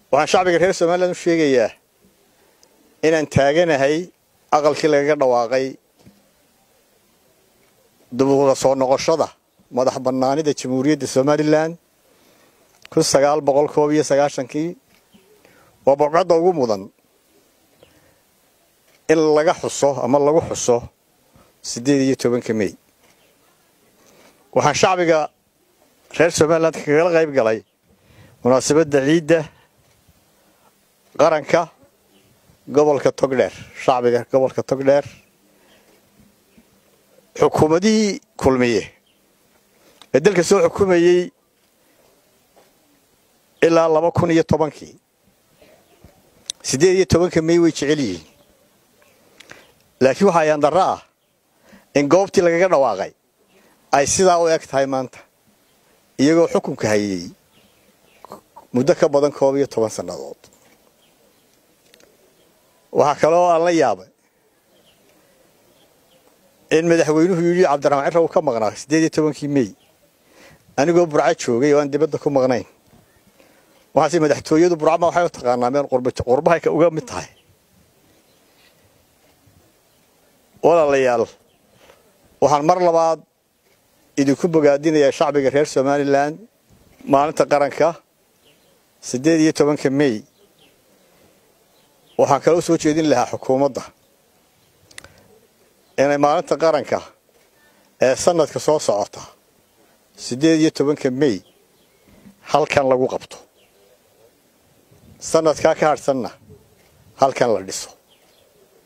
waxaan shacbiga reer somalilan u sheegayaa inaan taaganahay aqalkii lagaga dhawaaqay dubuuda soo noqoshada madax bannaanida jamhuuriyadda somalilan kun sagaal boqol koob iyo sagaashankii waa bobcadda ugu mudan in laga xuso ama lagu xuso siddeed iyo tobanka mey waxaan shacbiga reer somalilan kagala qayb galay munaasabadda ciidda qaranka gobolka togdheer shacbiga gobolka togdheer xukuumadihii kulmiye ee dalka soo xukumayey ilaa laba kun iyo tobankii siddeed iyo tobanka mey way jecel yihiin laakiin waxaa yaandarro ah in goobtii lagaga dhawaaqay ay sidaa u eg tahay maanta iyagoo xukunka hayey muddo ka badan koob iyo toban sannadood waxaa kaloo aan la yaabay in madaxweynuhu yidhi cabdiraxmaan cirra uu ka maqnaa siddeed iyo tobankii mey anigoo burco joogay oo aan dibadda ku maqnayn waxaase madaxtooyadu burcama waxay u taqaanaa meel qurbahay uga mid tahay walaalayaal waxaan mar labaad idinku bogaadinayaa shacbiga reer somalilan maalinta qaranka siddeed iyo tobanka mey waxaan kaloo soo jeedin lahaa xukuumadda inay maalinta qaranka ee sanadka soo socota siddeed iyo tobanka mey halkan lagu qabto sanadkaa ka hadhsanna halkan la dhiso